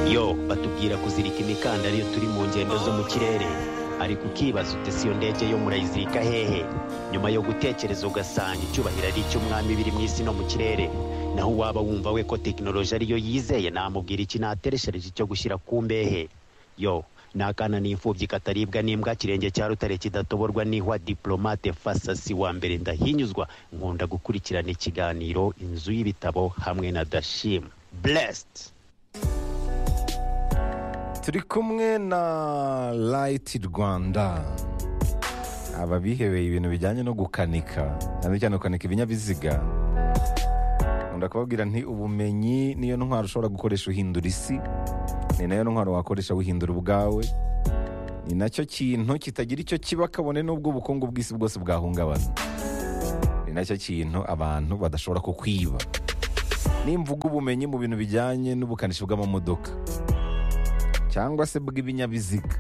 yo batubwira kuzirika imikandara iyo turi mu ngendo zo mu kirere ariko ukibaza uti si iyo ndege yo murayizirika hehe nyuma yo gutekereza ugasanga icyubahiro ari icy'umwami biri mu isi no mu kirere naho waba wumva we ko tekinoloji ariyo yizeye namubwira iki natereshereje cyo gushyira ku mbehe yo ni akana n'imfubyi kataribwa n'imbwa kirenge cya rutare kidatoborwa n'ihwa diplomate fasasi wa mbere ndahinyuzwa nkunda gukurikirana ikiganiro inzu y'ibitabo hamwe na dashim blessed turi kumwe na rayiti rwanda aba bihebeye ibintu bijyanye no gukanika cyane cyane gukanika ibinyabiziga nkunda kubabwira nti ubumenyi niyo ntwaro ushobora gukoresha uhindura isi ni nayo ntwaro wakoresha wihindura ubwawe ni nacyo kintu kitagira icyo kiba kabone n'ubwo ubukungu bw'isi bwose bwahungabana ni nacyo kintu abantu badashobora kukwiba nimvuga ubumenyi mu bintu bijyanye n'ubukanishi bw'amamodoka cyangwa se bw'ibinyabiziga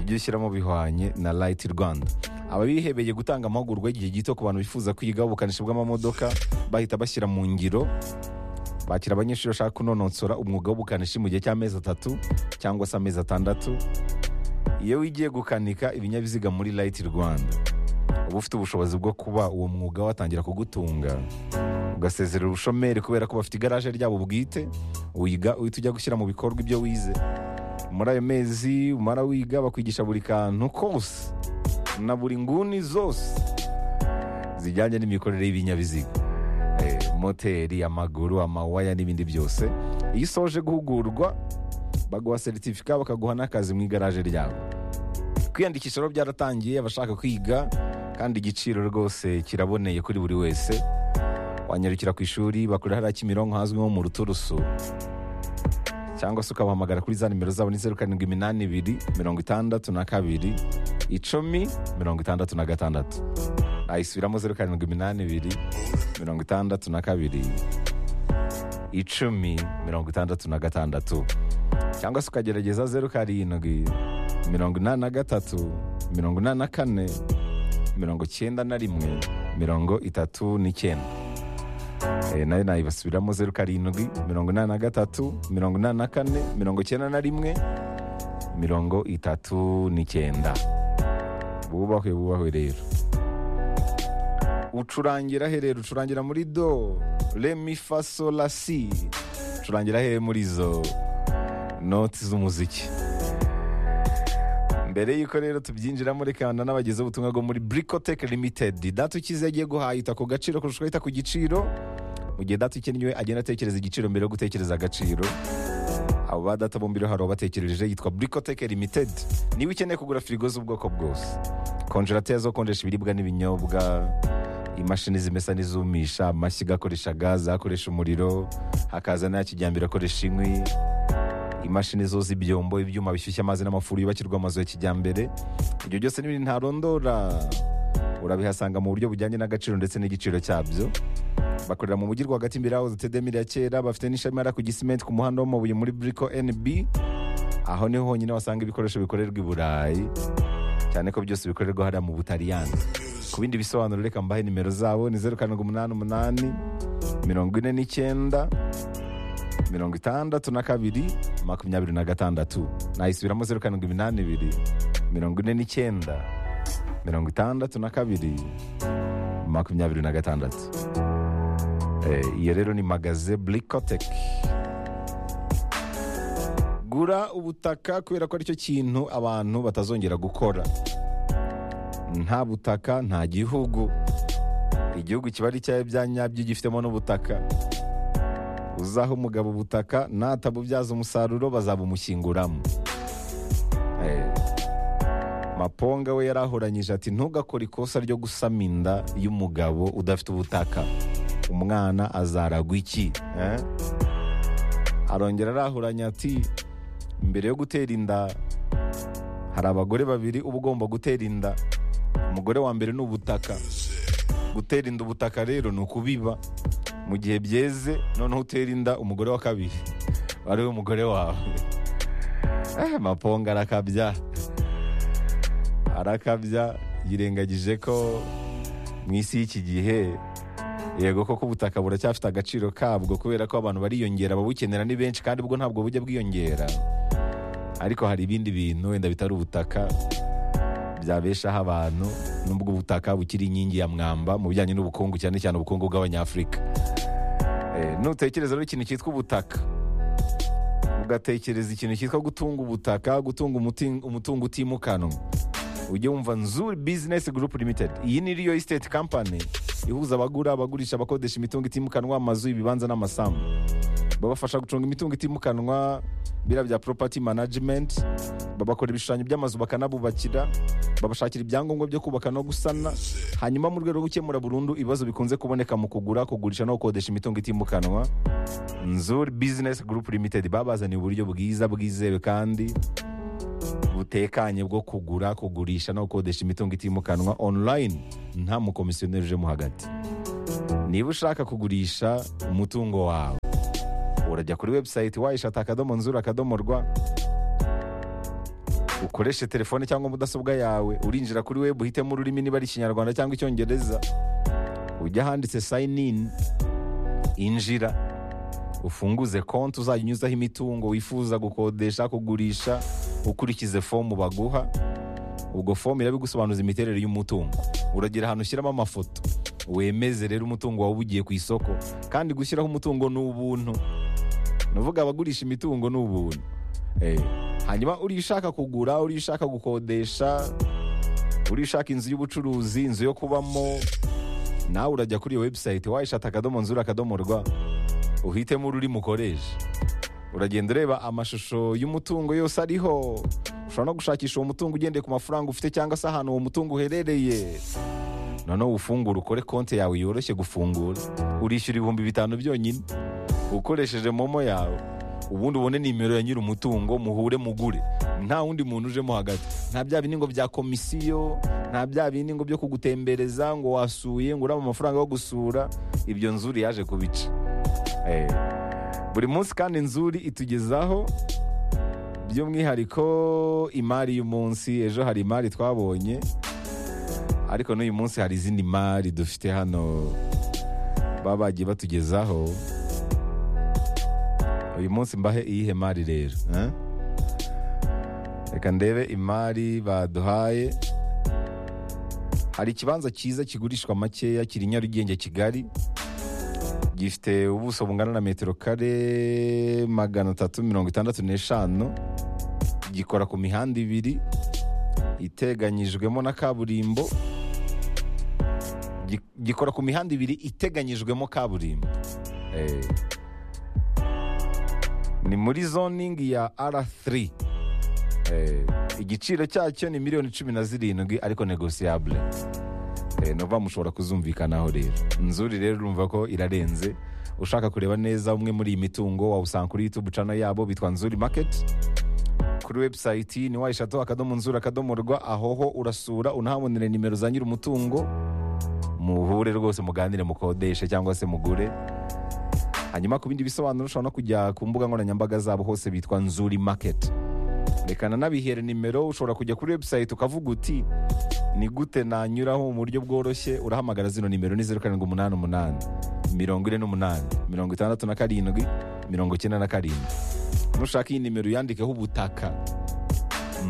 ibyo ushyiramo bihwanye na rayiti rwanda aba bihebeye gutanga amahugurwa y'igihe gito ku bantu bifuza kwiga ubukanishi bw'amamodoka bahita bashyira mu ngiro bakira abanyeshuri bashaka kunonosora umwuga w'ubukanishi mu gihe cy'amezi atatu cyangwa se amezi atandatu iyo wigiye gukanika ibinyabiziga muri rayiti rwanda uba ufite ubushobozi bwo kuba uwo mwuga watangira kugutunga ugasezerera ubushomeri kubera ko bafite igaraje ryabo bwite wiga uhita ujya gushyira mu bikorwa ibyo wize muri ayo mezi umara wiga bakwigisha buri kantu kose na buri nguni zose zijyanye n'imikorere y'ibinyabiziga Eh, moteri amaguru amawaya n'ibindi byose iyo usoje guhugurwa baguha seritifika bakaguha n'akazi mu igaraje ryabo kwiyandikisha rero byaratangiye abashaka kwiga kandi igiciro rwose kiraboneye kuri buri wese wanyarukira ku ishuri bakorera hariya kimironko hazwi nko mu ruturusu cyangwa se ukabahamagara kuri za nimero zabo ni zeru karindwi iminani ibiri mirongo itandatu na kabiri icumi mirongo itandatu na gatandatu ayisubiramo zeru karindwi iminani ibiri mirongo itandatu na kabiri icumi mirongo itandatu na gatandatu cyangwa se ukagerageza zeru karindwi mirongo inani na gatatu mirongo inani na kane mirongo icyenda na rimwe mirongo itatu n'icyenda Eh, nayo nayibasubiramo zeru karindwi mirongo inani na gatatu mirongo inani na kane mirongo icyenda na rimwe mirongo itatu n'icyenda bubahwe bubahwe rero ucurangira he rero ucurangira muri do remi faso lasi ucurangira he muri izo noti z'umuziki mbere y'uko rero tubyinjiramo reka n'abagezeho ubutumwa bwo muri burikoteke limitedi data ukize yagiye guhahita ku gaciro kurusha uko yita ku giciro mu gihe data ukennye agenda atekereza igiciro mbere yo gutekereza agaciro abo ba data bombi rero hari ubatekereje yitwa burikoteke limitedi niba ukeneye kugura firigo z'ubwoko bwose konjerateri zo konjesha ibiribwa n'ibinyobwa imashini zimesa n'izumisha amashyiga akoresha gaze akoresha umuriro hakaza n'aya kijyambere akoresha inkwi imashini zoza ibyombo ibyuma bishyushya amazi n'amafuru yubakirwa amazu ya kijyambere ibyo byose n'ibindi ntarondora urabihasanga mu buryo bujyanye n'agaciro ndetse n'igiciro cyabyo bakorera mu mujyi rwagati imbere yaho zitedemire ya kera bafite n'ishami hariya ku gisimenti ku muhanda w'amabuye muri buriko nb aho niho honyine wasanga ibikoresho bikorerwa i burayi cyane ko byose bikorerwa hariya mu butaliyani ku bindi bisobanuro reka mbahe nimero zabo ni zeru karindwi umunani umunani mirongo ine n'icyenda mirongo itandatu na kabiri makumyabiri na gatandatu nayisubiramo zeru karindwi iminani ibiri mirongo ine n'icyenda mirongo itandatu na kabiri makumyabiri na gatandatu Eh, iyo rero ni magaze burikoteki gura ubutaka kubera ko aricyo kintu abantu batazongera gukora nta butaka nta gihugu igihugu kiba ari cyawe bya nyabyo gifitemo n'ubutaka uzaha umugabo ubutaka natabubyaza umusaruro bazabumushyinguramo Eh, maponga we yarahoranyije ati ntugakore ikosa ryo gusama inda y'umugabo udafite ubutaka umwana azaragwa iki Eh? arongera arahuranya ati mbere yo gutera inda hari abagore babiri uba ugomba gutera inda umugore wa mbere ni ubutaka gutera inda ubutaka rero ni ukubiba mu gihe byeze noneho utera inda umugore wa kabiri ari we mugore wawe eh, maponga arakabya arakabya yirengagije ko mu isi y'iki gihe yego koko ubutaka buracyafite agaciro kabwo kubera ko abantu bariyongera babukenera ni benshi kandi ubwo ntabwo bujya bwiyongera ariko hari ibindi bintu wenda bitari ubutaka byabeshaho abantu nubwo ubutaka bukiri inkingi ya mwamba mu bijyanye n'ubukungu cyane cyane ubukungu bw'abanyafurika Eh, nutekereza rero ikintu cyitwa ubutaka ugatekereza ikintu cyitwa gutunga ubutaka gutunga umuti- umutungo utimukanwa ujye wumva nzuri bizinesi gurupu limitedi iyi ni riyo isiteti kampani ihuza abagura abagurisha abakodesha imitungo itimukanwa amazu ibibanza n'amasambu babafasha gucunga imitungo itimukanwa biriya bya poropati manajimenti babakora ibishushanyo by'amazu bakanabubakira babashakira ibyangombwa byo kubaka no gusana hanyuma mu rwego rwo gukemura burundu ibibazo bikunze kuboneka mu kugura kugurisha no gukodesha imitungo itimukanwa nzuri bizinesi gurupu limitedi babazaniye uburyo bwiza bwizewe kandi butekanye bwo kugura kugurisha no gukodesha imitungo itimukanwa online nta mukomisiyoneri ujemo hagati niba ushaka kugurisha umutungo wawe urajya kuri webusayiti wayishata akadomo nzuri akadomo rwa ukoreshe telefone cyangwa mudasobwa yawe urinjira kuri webu uhitemo ururimi niba ari ikinyarwanda cyangwa icyongereza ujya ahanditse sayini ini injira ufunguze konti uzajya unyuzaho imitungo wifuza gukodesha kugurisha ukurikize fomu baguha ubwo fomu irabigusobanuza imiterere y'umutungo uragira ahantu ushyiramo amafoto wemeze rero umutungo wawe ugiye ku isoko kandi gushyiraho umutungo ni ubuntu ni uvuga abagurisha imitungo ni ubuntu Eh, hanyuma uriya ushaka kugura uriya ushaka gukodesha uriya ushaka inzu y'ubucuruzi inzu yo kubamo nawe urajya kuri iyo webusayiti wayishata akadomo nzura akadomo rwa uhitemo ururimi ukoresha uragenda ureba amashusho y'umutungo yose ariho ushobora no gushakisha uwo mutungo ugendeye ku mafaranga ufite cyangwa se ahantu uwo mutungo uherereye noneho ufungure ukore konti yawe yoroshye gufungura urishyura ibihumbi bitanu byonyine ukoresheje momo yawe ubundi ubone nimero ya nyiri umutungo muhure mugure nta wundi muntu ujemo hagati nta bya bindi ngo bya komisiyo nta bya bindi ngo byo kugutembereza ngo wasuye ngo uraba amafaranga yo gusura ibyo nzuri yaje kubica Eh, buri munsi kandi nzuri itugezaho by'umwihariko imari y'umunsi ejo hari imari twabonye ariko n'uyu munsi hari izindi mari dufite hano baba bagiye batugezaho uyu munsi mbahe iyihe mari rero eh? reka ndebe imari baduhaye hari ikibanza cyiza kigurishwa makeya kiri nyarugenge kigali gifite ubuso bungana na metero kare magana atatu mirongo itandatu n'eshanu gikora ku mihanda ibiri iteganyijwemo na kaburimbo Gi- gikora ku mihanda ibiri iteganyijwemo kaburimbo Eh. ni muri zoningi ya r3 Eh, igiciro cyacyo ni miliyoni cumi na zirindwi ariko negosiyabule nova mushobora kuzumvikanaho rero nzuri rero urumva ko irarenze ushaka kureba neza umwe muri iyi mitungo wawusanga kuri youtube channel yabo bitwa nzuri maketi kuri webusayiti ni wayishatu akadomo nzuri akadomo rwa ahoho urasura unahabonere nimero za nyiri umutungo muhure rwose muganire mukodeshe cyangwa se mugure hanyuma ku bindi bisobanuro ushobora no kujya ku mbuga nkoranyambaga zabo hose bitwa nzuri maketi reka nanabihere nimero ushobora kujya kuri webusayiti ukavuga uti ni gute nanyuraho mu buryo bworoshye urahamagara zino nimero ni zeru karindwi umunani umunani mirongo ine n'umunani mirongo itandatu na karindwi mirongo icyenda na karindwi nushaka iyi nimero yandikeho ubutaka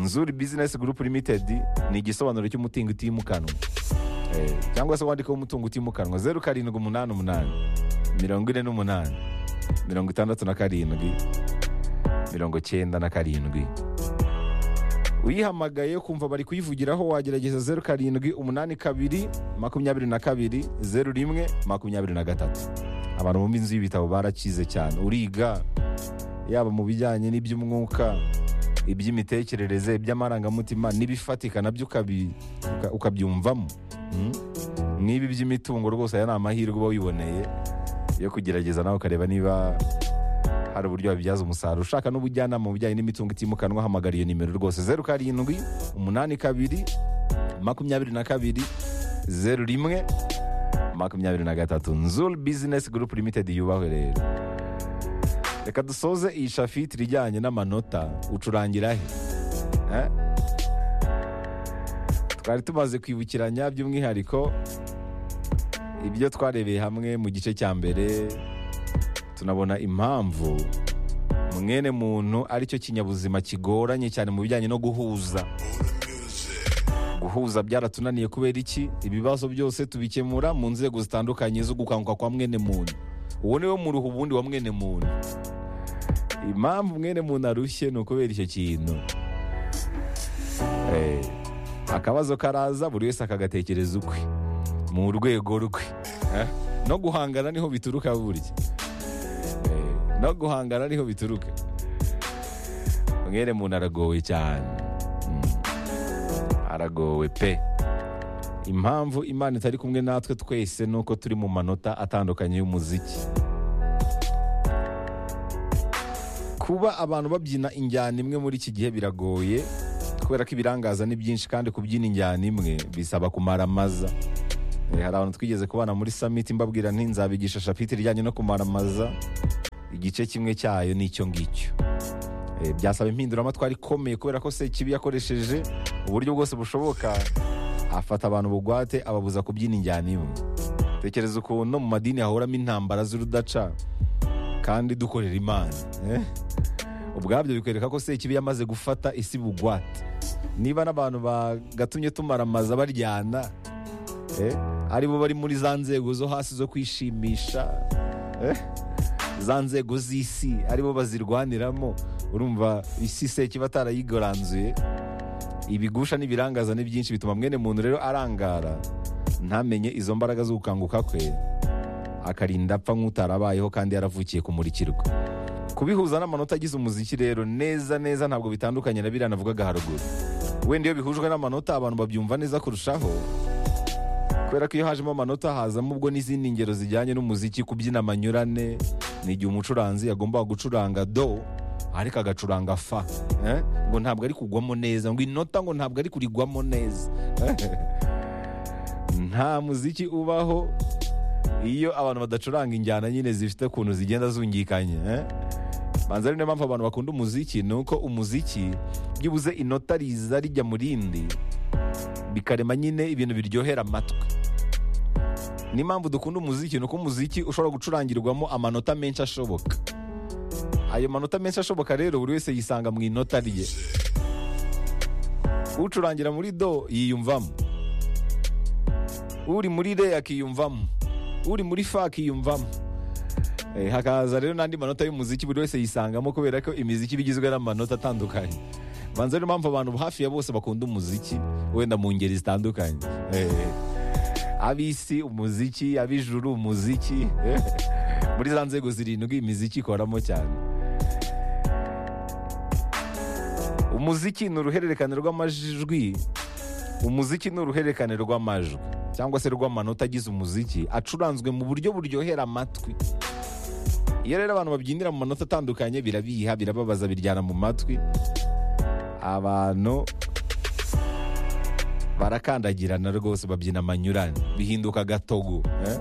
nzuri bizinesi gurupu limitedi ni igisobanuro cy'umutungo utimukanwa Eh, cyangwa se wandikeho umutungo utimukanwa zeru karindwi umunani umunani mirongo ine n'umunani mirongo itandatu na karindwi mirongo icyenda na karindwi uyihamagaye kumva bari kuyivugiraho wagerageza zeru karindwi umunani kabiri makumyabiri na kabiri zeru rimwe makumyabiri na gatatu abantu bumva inzu y'ibitabo barakize cyane uriga yaba mu bijyanye n'iby'umwuka iby'imitekerereze iby'amarangamutima n'ibifatika nabyo ukabi- uka- ukabyumvamo Mm. nk'ibi by'imitungo rwose aya ni amahirwe uba wiboneye yo kugerageza nawe ukareba niba hari uburyo wabibyaza umusaruro ushaka n'ubujyanama mu bijyanye n'imitungo itimukanwa hamagara iyo nimero rwose zeru karindwi umunani kabiri makumyabiri na kabiri zeru rimwe makumyabiri na gatatu nzuri bizinesi gurupu limitedi yubahwe rero reka dusoze iyi shafiti ijyanye n'amanota ucurangira he Eh? twari tumaze kwibukiranya by'umwihariko ibyo twarebeye hamwe mu gice cya mbere tunabona impamvu mwene muntu aricyo kinyabuzima kigoranye cyane mu bijyanye no guhuza guhuza byaratunaniye kubera iki ibibazo byose tubikemura mu nzego zitandukanye zo gukanguka kwa mwene muntu uwo niwe muruha ubundi wa mwene muntu impamvu mwene muntu arushye ni ukubera icyo kintu Eh, akabazo karaza buri wese akagatekereza ukwe mu rwego rwe Eh, no guhangana niho bituruka burya Eh, no guhangana niho bituruka mwene muntu aragowe cyane aragowe pe impamvu imana itari kumwe natwe twese ni uko turi mu manota atandukanye y'umuziki kuba abantu babyina injyana imwe muri iki gihe biragoye kubera ko ibirangaza ni byinshi kandi kubyina injyana imwe bisaba kumara amaza Eh, hari abantu twigeze kubana muri samiti mbabwira nti nzabigisha shapiti rijyanye no kumara amaza igice kimwe cyayo ni icyo ngicyo Eh, byasaba impinduramatwara ikomeye kubera ko sekibi yakoresheje uburyo bwose bushoboka afata abantu bugwate ababuza kubyina injyana imwe tekereza ukuntu no mu madini hahoramo intambara z'urudaca kandi dukorera imana eh? ubwabyo bikwereka ko sekibi yamaze gufata isi bugwate niba n'abantu bagatumye tumaramaza baryana eh? ari bo bari muri za nzego zo hasi zo kwishimisha eh? za nzego z'isi aribo bazirwaniramo urumva isi sekiba atarayigoranzuye ibigusha n'ibirangaza ni byinshi bituma mwene muntu rero arangara ntamenye izo mbaraga zo gukanguka kwe akarinda apfa nk'utarabayeho kandi yaravukiye kumurikirwa kubihuza n'amanota agize umuziki rero neza neza ntabwo bitandukanye na biriya navugaga haruguru wenda iyo bihujwe n'amanota abantu babyumva neza kurushaho kubera ko iyo hajemo amanota hazamo ubwo n'izindi ngero zijyanye n'umuziki kubyina amanyurane ni igihe umucuranzi yagombaga gucuranga do ariko agacuranga fa eh? ngo ntabwo ari kugwamo neza ngo inota ngo ntabwo ari kurigwamo neza nta muziki ubaho iyo abantu badacuranga injyana nyine zifite ukuntu zigenda zungikanye eh? banza ari niyo mpamvu abantu bakunda umuziki ni uko umuziki byibuze inota riza rijya mu rindi bikarema nyine ibintu biryohera amatwi ni impamvu dukunda umuziki ni uko umuziki ushobora gucurangirwamo amanota menshi ashoboka ayo manota menshi ashoboka rero buri wese yisanga mu inota rye ucurangira muri do yiyumvamo uri muri re akiyumvamo uri muri fa akiyumvamo Eh, hakaza rero n'andi manota y'umuziki buri wese yisangamo kubera ko imiziki iba igizwe n'amanota atandukanye banza niyo mpamvu abantu hafi ya bose bakunda umuziki wenda mu ngeri zitandukanye Eh, ab'isi umuziki ab'ijuru umuziki eh, muri za nzego zirindwi imiziki ikoramo cyane umuziki ni uruhererekane rw'amajwi umuziki ni uruhererekane rw'amajwi cyangwa se rw'amanota agize umuziki acuranzwe mu buryo buryohera amatwi iyo rero abantu babyinira mu manota atandukanye birabiha birababaza biryana mu matwi abantu barakandagirana rwose babyina amanyurane bihinduka gatogo eh?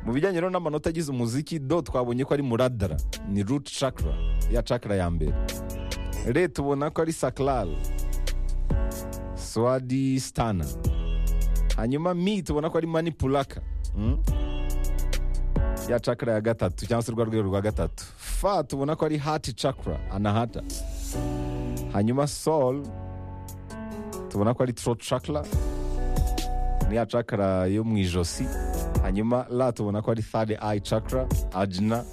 mu bijyanye rero n'amanota agize umuziki do twabonye ko ari muradara ni root chakra ya chakra ya mbere re tubona ko ari sacral swadi stana hanyuma mi tubona ko ari manipulaka mm? ya chakra ya gatatu cyangwa se rwa rwego rwa gatatu fa tubona ko ari heart chakra anahata hanyuma sol tubona ko ari throat chakra ni ya chakra yo mu ijosi hanyuma la tubona ko ari third eye chakra ajna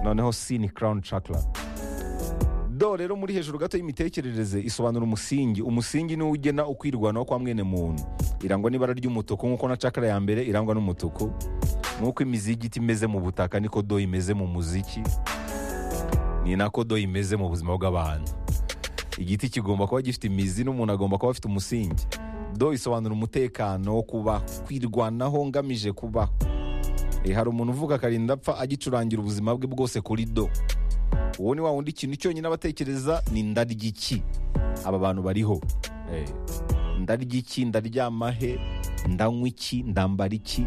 noneho si ni crown chakra do rero muri hejuru gato y'imitekerereze isobanura umusingi umusingi niwo ugena ukwirwanaho kwa mwene muntu irangwa n'ibara ry'umutuku nk'uko na chakra ya mbere irangwa n'umutuku nk'uko imizigiti imeze mu butaka niko do imeze mu muziki ni nako do imeze mu buzima bw'abantu igiti kigomba kuba gifite imizi n'umuntu agomba kuba afite umusingi do isobanura umutekano wo kubaho kwirwanaho ngamije kubaho Eh, hari umuntu uvuga akarinda apfa agicurangira ubuzima bwe bwose kuri do uwo ni wa wundi ikintu cyonyine abatekereza ni ndarya iki aba bantu bariho Eh, ndarya iki ndaryama he ndanywa iki ndambara iki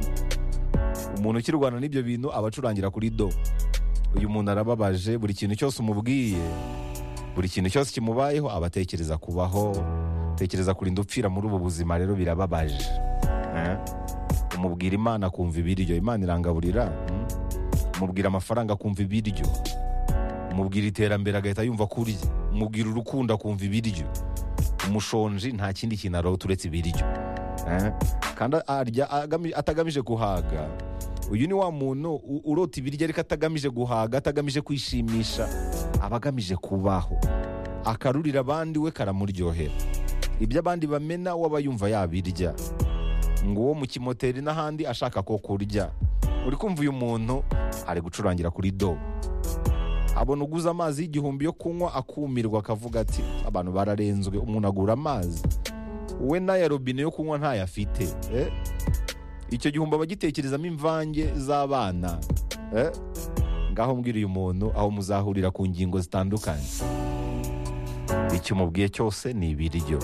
umuntu ukirwana n'ibyo bintu aba acurangira kuri do uyu muntu arababaje buri kintu cyose umubwiye buri kintu cyose kimubayeho aba atekereza kubaho atekereza kurinda upfira muri ubu buzima rero birababaje Eh? mubwira imana akumva ibiryo imana irangaburira mm. mubwira amafaranga akumva ibiryo mubwira iterambere agahita yumva kurya mubwira urukundo akumva ibiryo umushonji nta kindi kintu aroha turetse ibiryo Eh? kandi arya agami- atagamije guhaga uyu ni wa muntu u- urota ibiryo ariko atagamije guhaga atagamije kwishimisha aba agamije kubaho akarurira abandi we karamuryohera ibyo abandi bamena we aba yumva yabirya ngo uwo mu kimoteri n'ahandi ashaka ko kurya uri kumva uyu muntu ari gucurangira kuri do abona uguze amazi y'igihumbi yo kunywa akumirwa akavuga ati abantu bararenzwe umuntu agura amazi we n'aya robine yo kunywa ntayo afite eh? icyo gihumbi aba agitekerezamo imvange z'abana eh? ngaho mbwira uyu muntu aho muzahurira ku ngingo zitandukanye icyo umubwiye cyose ni ibiryo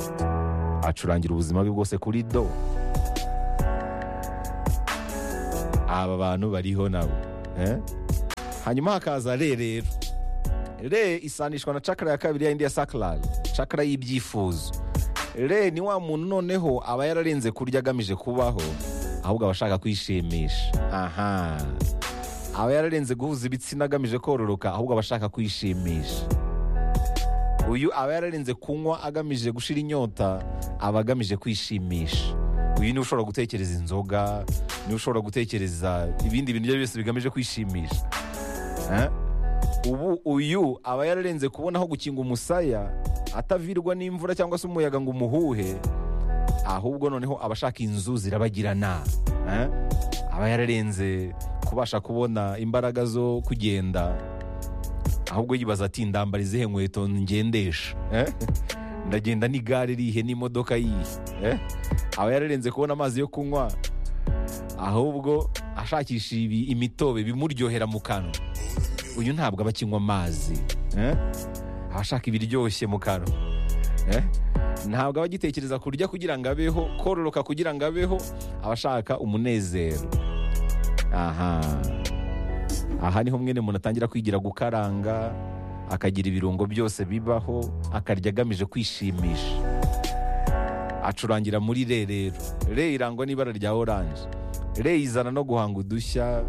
acurangira ubuzima bwe bwose kuri do aba bantu bariho nabo eh? hanyuma hakaza re rero re isanishwa na cakara ya kabiri yindi ya sakarari cakara y'ibyifuzo re ni wa muntu noneho aba yararenze kurya agamije kubaho ahubwo aba ashaka kwishimisha aha aba yararenze guhuza ibitsina agamije kororoka ahubwo aba ashaka kwishimisha uyu aba yararenze kunywa agamije gushira inyota aba agamije kwishimisha uyu niwe ushobora gutekereza inzoga niwe ushobora gutekereza ibindi bintu ibyo ari byo byose bigamije kwishimisha Eh? ubu uyu aba yararenze kubona aho gukinga umusaya atavirwa n'imvura cyangwa se umuyaga ngo umuhuhe ahubwo noneho aba ashaka inzu zirabagirana Eh? aba yararenze kubasha kubona imbaraga zo kugenda ahubwo yibaza ati ndambara izihe nkweto ngendesha Eh? ndagenda n'igare rihe n'imodoka yihe Eh? aba yararenze kubona amazi yo kunywa ahubwo ashakisha ibi- imitobe bimuryohera mu kanwa uyu ntabwo aba akinywa amazi eh? aba ashaka ibiryoshye mu kanwa eh? ntabwo aba agitekereza kurya kugira ngo abeho kororoka kugira ngo abeho aba ashaka umunezero aha aha niho mwene umuntu atangira kwigira gukaranga akagira ibirungo byose bibaho akarya agamije kwishimisha acurangira muri re rero re irangwa n'ibara rya oranje re izana no guhanga udushya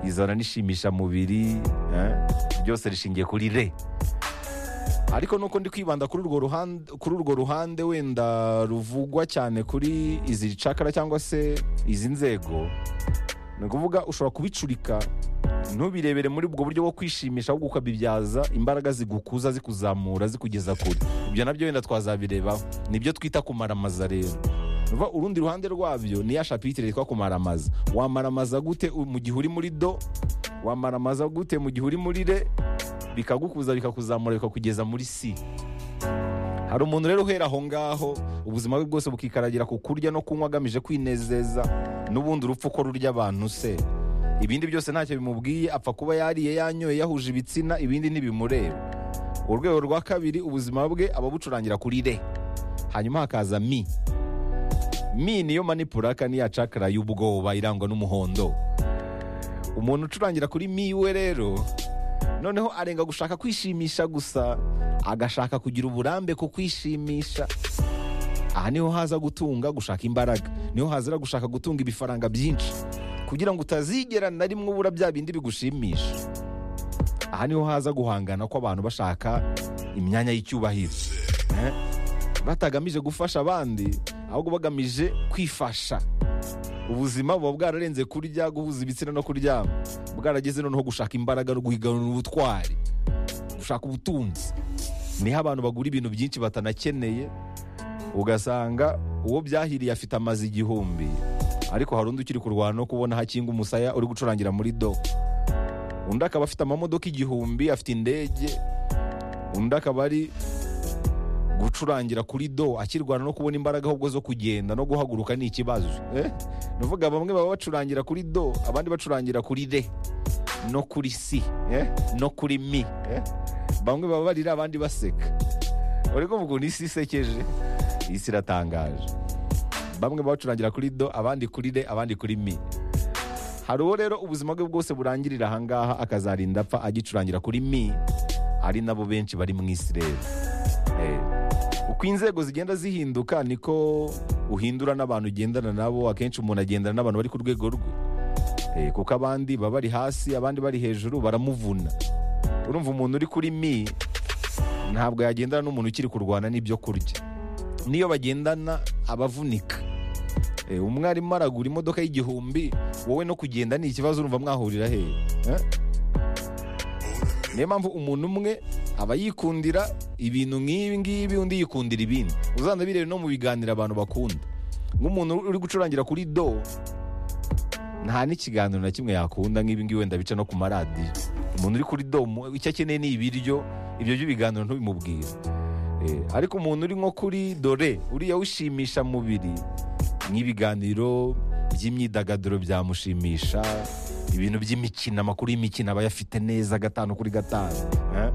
izana n'ishimisha mubiri eh, byose rishingiye kuri re ariko nuko ndi kwibanda kuri urwo ruhande kuri urwo ruhande wenda ruvugwa cyane kuri izi cakara cyangwa se izi nzego ni ukuvuga ushobora kubicurika ntubirebere muri ubwo buryo bwo kwishimisha ahubwo ukabibyaza imbaraga zigukuza zikuzamura zikugeza kure ibyo nabyo wenda twazabirebaho nibyo twita kumaramaza rero Nuva urundi ruhande rwabyo ni ya shapitire yitwa kumaramaza wamaramaza gute u- mu gihe uri muri do wamaramaza gute mu gihe uri muri re bikagukuza bikakuzamura bikakugeza muri si hari umuntu rero uhera aho ngaho ubuzima bwe bwose bukikaragira ku kurya no kunywa agamije kwinezeza n'ubundi urupfu ko rurya abantu se ibindi byose ntacyo bimubwiye apfa kuba yariye yanyoye yahuje ibitsina ibindi ntibimureba urwego rwa kabiri ubuzima bwe aba abucurangira kuri re hanyuma hakaza mi mi niyo manipuraka niya cakara y'ubwoba irangwa n'umuhondo umuntu ucurangira kuri mi we rero noneho arenga gushaka kwishimisha gusa agashaka kugira uburambe ku kwishimisha aha niho haza gutunga gushaka imbaraga niho hazira gushaka gutunga ibifaranga byinshi kugira ngo utazigera na rimwe ubura bya bindi bigushimisha aha niho haza guhangana kw'abantu bashaka imyanya y'icyubahiro Eh? batagamije gufasha abandi ahubwo bagamije kwifasha ubuzima buba bwararenze kurya guhuza ibitsina no kuryama bwarageze noneho gushaka imbaraga no guhiganira ubutwari gushaka ubutunzi niho abantu bagura ibintu byinshi batanakeneye ugasanga uwo byahiriye afite amazi igihumbi ariko hari undi ukiri kurwana no kubona hakinga umusaya uri gucurangira muri do undi akaba afite amamodoka igihumbi afite indege undi akaba ari gucurangira kuri do akirwana no kubona imbaraga ahubwo zo kugenda no guhaguruka ni ikibazo eh? nuvuga bamwe baba bacurangira kuri do abandi bacurangira kuri re no kuri si eh? no kuri mi eh? bamwe baba barira abandi baseka uri kumva ukuntu isi isekeje isi iratangaje bamwe baba bacurangira kuri do abandi kuri re abandi kuri mi hari uwo rero ubuzima bwe bwose burangirira ahangaha akazarinda apfa agicurangira kuri mi ari nabo benshi bari mu isi rero Eh, uko inzego zigenda zihinduka niko uhindura n'abantu ugendana nabo akenshi umuntu agendana n'abantu bari ku rwego rwe Eh, kuko abandi baba bari hasi abandi bari hejuru baramuvuna urumva umuntu uri kuri mi ntabwo yagendana n'umuntu ukiri kurwana n'ibyo kurya n'iyo bagendana abavunika Eh, umwe arimo aragura imodoka y'igihumbi wowe no kugenda ni ikibazo urumva mwahurira hehe Eh? niyo mpamvu umuntu umwe aba yikundira ibintu nk'ibi ngibi undi yikundira ibindi uzanda birebe no mu biganiro abantu bakunda nk'umuntu uri gucurangira kuri do nta n'ikiganiro na kimwe yakunda nk'ibi ngibi wenda bica no ku maradiyo umuntu uri kuri do mu- icyo akeneye ni ibiryo ibyo by'ibiganiro ntubimubwire Eh, ariko umuntu uri nko kuri dore uriya ushimisha mubiri nk'ibiganiro by'imyidagaduro byamushimisha ibintu by'imikino amakuru y'imikino aba ayafite neza gatanu kuri gatanu eh?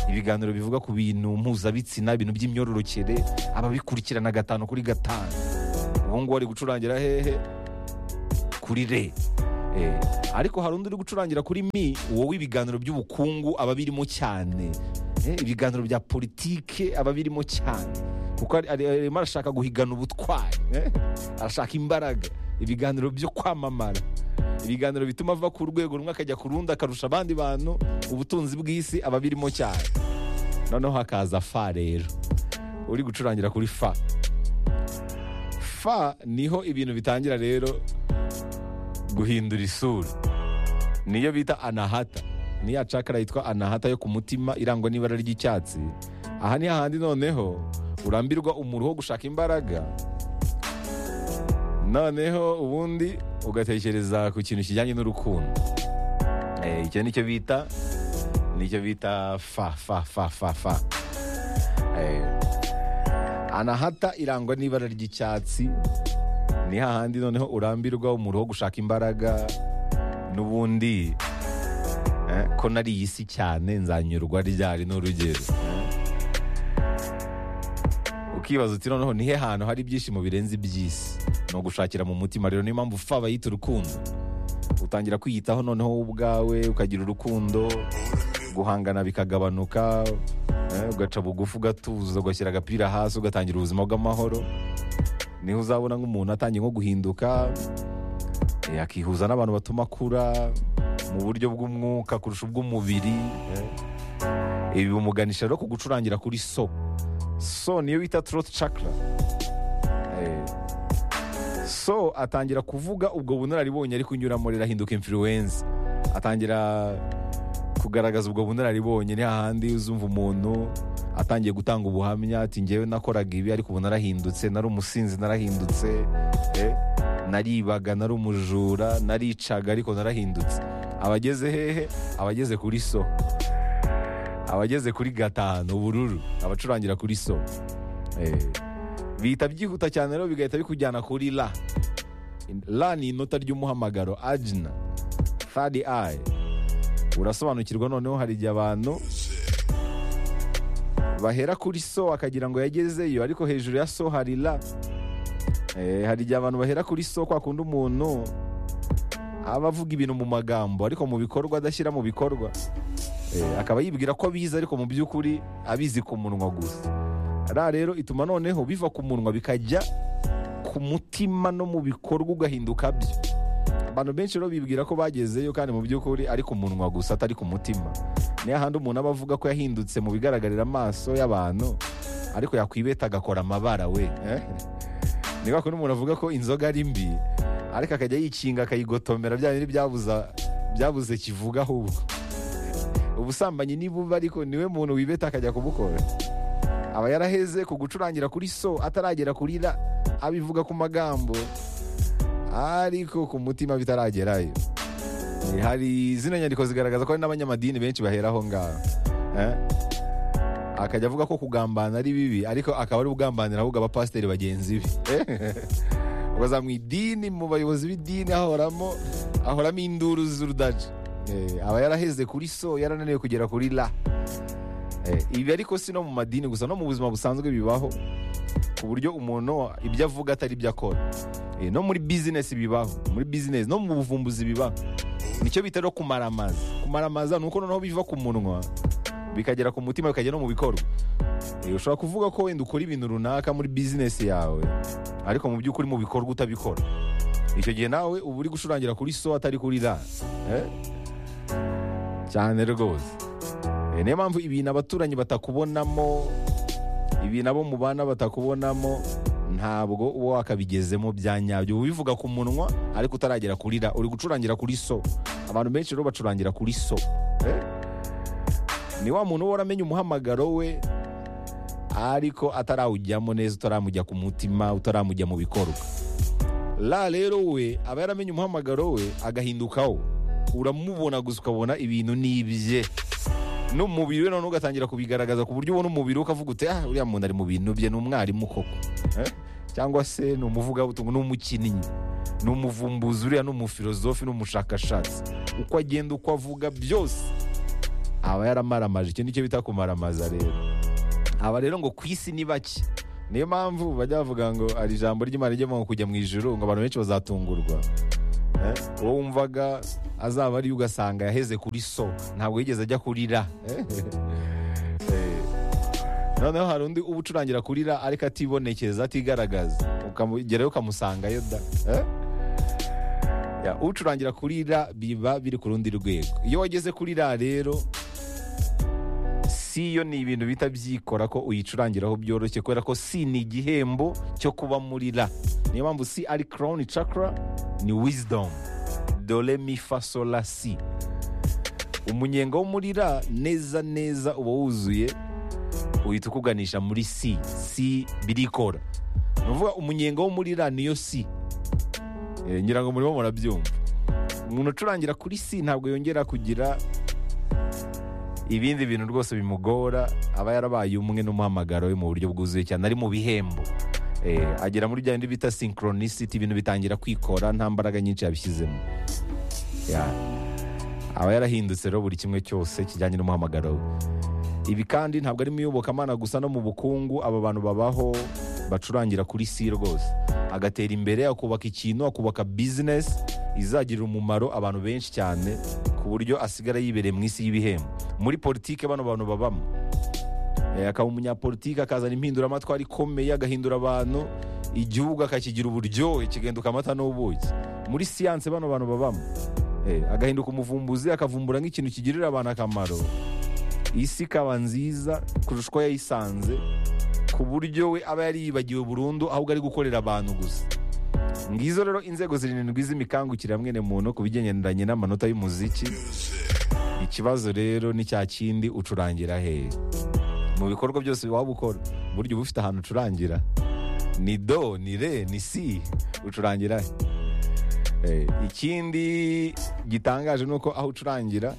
ibiganiro bivuga ku bintu mpuzabitsina ibintu by'imyororokere ababikurikirana gatanu kuri gatanu ubu ngubu ari gucurangira hehe kuri re Eh, ariko hari undi uri gucurangira kuri mi wowe ibiganiro by'ubukungu aba birimo cyane Eh, ibiganiro bya politike aba birimo cyane kuko ari- ari- arimo arashaka guhigana ubutwari eh, arashaka imbaraga ibiganiro byo kwamamara ibiganiro bituma ava ku rwego rumwe akajya ku rundi akarusha abandi bantu ubutunzi bw'isi aba birimo cyane noneho hakaza fa rero uri gucurangira kuri fa fa niho ibintu bitangira rero guhindura isura niyo bita anahata niya cakara yitwa anahata yo ku mutima irangwa n'ibara ry'icyatsi aha ni hahandi noneho urambirwa umuruho wo gushaka imbaraga noneho ubundi ugatekereza ku kintu kijyanye n'urukundo Eh, icyo nicyo bita nicyo bita fa fa fa fa fa Eh, anahata irangwa n'ibara ry'icyatsi ni hahandi noneho urambirwa umuro wo gushaka imbaraga n'ubundi eh, ko nari iyi si cyane nzanyurwa ryari n'urugero eh. ukibaza uti noneho nihe hantu hari ibyishimo birenze iby'isi ni ugushakira mu mutima rero niyo mpamvu fa bayita urukundo utangira kwiyitaho noneho wowe ubwawe ukagira urukundo guhangana bikagabanuka eh, ugaca bugufi ugatuza ugashyira agapira hasi ugatangira ubuzima bw'amahoro niho uzabona nk'umuntu atangiye nko guhinduka eh, akihuza n'abantu batuma akura mu buryo bw'umwuka kurusha ubw'umubiri eh. ibi bimuganisha rero ku gucurangira kuri so so niyo bita trot chakra Eh, so atangira kuvuga ubwo bunararibonye ari kunyuramo rero ahinduka influence atangira kugaragaza ubwo bunararibonye ni hahandi uzumva umuntu atangiye gutanga ubuhamya ati ngewe nakoraga ibi ariko ubu narahindutse nari umusinzi narahindutse eh, naribaga nari umujura naricaga ariko narahindutse abageze hehe abageze kuri so abageze kuri gatanu ubururu abacurangira kuri so Eh, bihita byihuta cyane rero bigahita bikujyana kuri la la ni inota ry'umuhamagaro ajina third eye urasobanukirwa noneho hari igihe abantu bahera kuri so akagira ngo yagezeyo ariko hejuru ya so hari la Eh, hari igihe abantu bahera kuri so kwa kundi umuntu aba avuga ibintu mu magambo ariko mu bikorwa adashyira mu bikorwa Eh, akaba yibwira ko abizi ariko mu by'ukuri abizi ku munwa gusa ra rero ituma noneho biva ku munwa bikajya ku mutima no mu bikorwa ugahinduka byo abantu benshi rero bibwira ko bagezeyo kandi mu by'ukuri ari ku munwa gusa atari ku mutima niyo handi umuntu aba avuga ko yahindutse mu bigaragarira amaso y'abantu ariko yakwibeta agakora amabara we eh? ni kwa kundi umuntu avuga ko inzoga ari mbi ariko akajya yikinga akayigotomera bya bindi byabuza byabuze kivuga ahubwo ubusambanyi ni bubi ariko niwe muntu wibeta akajya kubukora aba yaraheze ku gucurangira kuri so ataragera kuri ra abivuga ku magambo ariko ku mutima bitaragerayo Eh, hari zino nyandiko zigaragaza ko hari n'abanyamadini benshi bahera aho ngaho eh? akajya avuga ko kugambana ari bibi ariko akaba ari ugambanira ahubwo abapasiteri bagenzi be Eh, ukaza mu idini mu bayobozi b'idini ahoramo ahoramo induru z'urudaca Eh, aba yaraheze kuri so yarananiwe kugera kuri la Eh, ibi ariko si no mu madini gusa no mu buzima busanzwe bibaho ku buryo umuntu ibyo avuga atari ibyo akora Eh, no muri bizinesi bibaho muri bizinesi no mu buvumbuzi bibaho nicyo bita no kumaramaza kumaramaza ni uko noneho biva ku munwa bikagera ku mutima bikagera no mu bikorwa Eh, ushobora kuvuga ko wenda ukora ibintu runaka muri bizinesi yawe ariko mu by'ukuri mu bikorwa utabikora icyo gihe nawe uba uri gucurangira kuri so atari kuri ra Eh? cyane rwose Eh, niyo mpamvu ibintu abaturanyi batakubonamo ibintu abo mubana batakubonamo ntabwo uba wakabigezemo bya nyabyo uba ubivuga ku munwa ariko utaragera kuri ra uri gucurangira kuri so abantu benshi rero bacurangira kuri so Eh? ni wa muntu uba waramenye umuhamagaro we ariko atarawujyamo neza utaramujya ku mutima utaramujya mu bikorwa ra rero we aba yaramenye umuhamagaro we agahindukaho uramubona gusa ukabona ibintu ni ibye n'umubiri we noneho ugatangira kubigaragaza ku buryo ubona umubiri we ukavuga uti ah uriya muntu ari mu bintu bye ni umwarimu koko Eh? cyangwa se ni umuvugabutumwa ni umukinnyi ni umuvumbuzi uriya ni umufilozofi ni umushakashatsi uko agenda uko avuga byose aba yaramaramaje icyo nicyo bita kumaramaza rero aba rero ngo ku isi ni bake niyo mpamvu bajya bavuga ngo hari ijambo ry'imana rijya mu kujya mu ijuru ngo abantu benshi bazatungurwa Eh, uwo wumvaga azaba ariyo ugasanga yaheze kuri so ntabwo yigeze ajya kuri ra Eh, eh. noneho hari undi uba ucurangira kuri ra ariko atibonekeza atigaragaza ukamugerayo ukamusangayo da Eh? Ya, ucurangira kuri ra biba biri ku rundi rwego iyo wageze kuri ra rero si yo ni ibintu bita byikora ko uyicurangiraho byoroshye kubera ko si ni igihembo cyo kuba muri ra niyo mpamvu si ari crown chakra ni wisdom dore mi fa sol la si umunyenga wo muri ra neza neza uba wuzuye uhita ukuganisha muri si si birikora ni ukuvuga umunyenga wo muri ra niyo si Eh, ngira ngo murimo murabyumva umuntu ucurangira kuri si ntabwo yongera kugira ibindi bintu rwose bimugora aba yarabaye umwe n'umuhamagaro we mu buryo bwuzuye cyane ari mu bihembo Eh, agera muri bya bindi bita synchronicity ibintu bitangira kwikora nta mbaraga nyinshi yabishyizemo Ya. aba yarahindutse rero buri kimwe cyose kijyanye n'umuhamagaro we ibi kandi ntabwo ari mu iyobokamana gusa no mu bukungu aba bantu babaho bacurangira kuri si rwose agatera imbere akubaka ikintu akubaka bizinesi izagirira umumaro abantu benshi cyane ku buryo asigara yibereye mu isi y'ibihembo muri politike bano bantu babamo Eh, akaba umunyapolitike akazana impinduramatwara ikomeye agahindura abantu igihugu akakigira uburyohe kigahinduka amata n'ubuki muri siyanse bano bantu babamo Eh, agahinduka umuvumbuzi akavumbura nk'ikintu kigirira abantu akamaro isi ikaba nziza kurusha uko yayisanze ku buryo we aba yari yibagiwe burundu ahubwo ari gukorera abantu gusa ngizo rero inzego zirindwi z'imikangukira mwene muntu ku bigendanye n'amanota y'umuziki ikibazo rero ni cya kindi ucurangira hehe mu bikorwa byose waba ukora burya uba ufite ahantu ucurangira ni do ni re ni si ucurangira he Eh, ikindi gitangaje ni uko aho ucurangira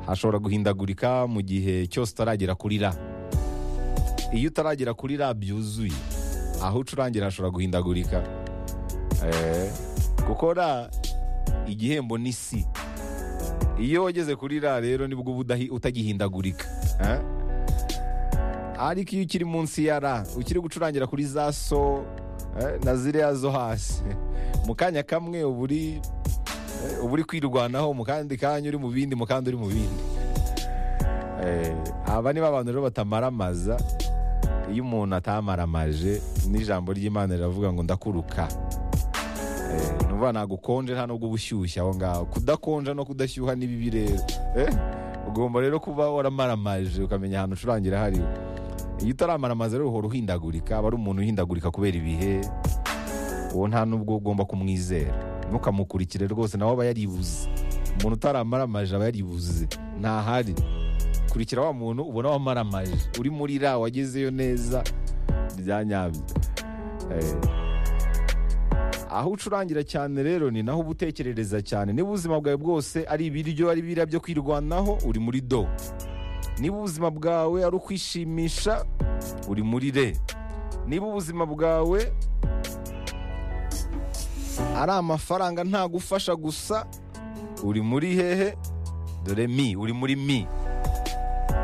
hashobora guhindagurika mu gihe cyose utaragera kuri ra iyo utaragera kuri ra byuzuye aho ucurangira hashobora guhindagurika Eh, kuko ra igihembo ni si iyo wageze kuri ra rero nibwo uba udahi- utagihindagurika Eh? ariko iyo ukiri munsi ya ra ukiri gucurangira kuri za so eh, na ziriya zo hasi mu kanya kamwe uba uri eh, uba uri kwirwanaho mu kandi kanya uri mu bindi mu kandi uri mu bindi Eh, aba nibo abantu rero batamaramaza iyo umuntu atamaramaje n'ijambo ry'imana riravuga ngo ndakuruka Eh, numva ntabwo ukonje nta nubwo uba ushyushye aho ngaho kudakonja no kudashyuha ni bibi rero Eh, ugomba rero kuba waramaramaje ukamenya ahantu ucurangira hari iyo utaramaramaza rero uhora uhindagurika aba ari umuntu uhindagurika kubera ibihe uwo nta nubwo ugomba kumwizera ntukamukurikire rwose nawe aba yaribuze umuntu utaramaramaje aba yaribuze ntahari kurikira wa muntu ubona wamaramaje uri muri ra wagezeyo neza bya nyabyo Eh. aho ucurangira cyane rero ni naho uba utekerereza cyane niba ubuzima bwawe bwose ari ibiryo ari biriya byo kwirwanaho uri muri do niba ubuzima bwawe ari ukwishimisha uri muri re niba ubuzima bwawe ari amafaranga ntagufasha gusa uri muri hehe dore mi uri muri mi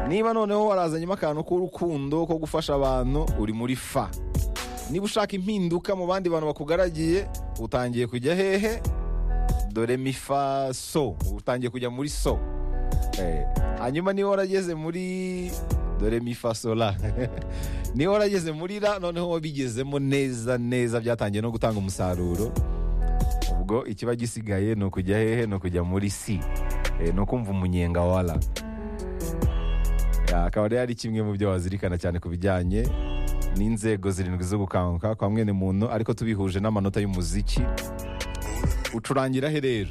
niba noneho warazanyemo akantu k'urukundo ko gufasha abantu uri muri fa niba ushaka impinduka mu bandi bantu bakugaragiye utangiye kujya hehe dore mi fa so utangiye kujya muri so Eh, hanyuma niba warageze muri dore mifasola niba warageze muri ra noneho wabigezemo neza neza byatangiye no gutanga umusaruro ubwo ikiba gisigaye ni ukujya hehe ni ukujya muri si Eh, ni ukumva umunyenga wa ra Ya, akaba rero ari kimwe mu byo wazirikana cyane ku bijyanye n'inzego zirindwi zo gukanguka kwa mwene muntu ariko tubihuje n'amanota y'umuziki ucurangira he rero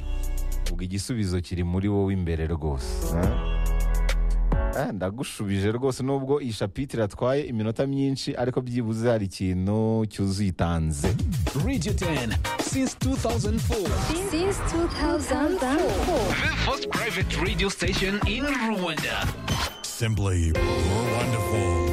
ubwo igisubizo kiri muri wowe imbere rwose ha? Ah, ndagushubije rwose nubwo iyi shapitire atwaye iminota myinshi ariko byibuze hari ikintu cyuzuye itanze Radio 10 since 2004. Since 2004. The first private radio station in Rwanda. Simply, we're wonderful.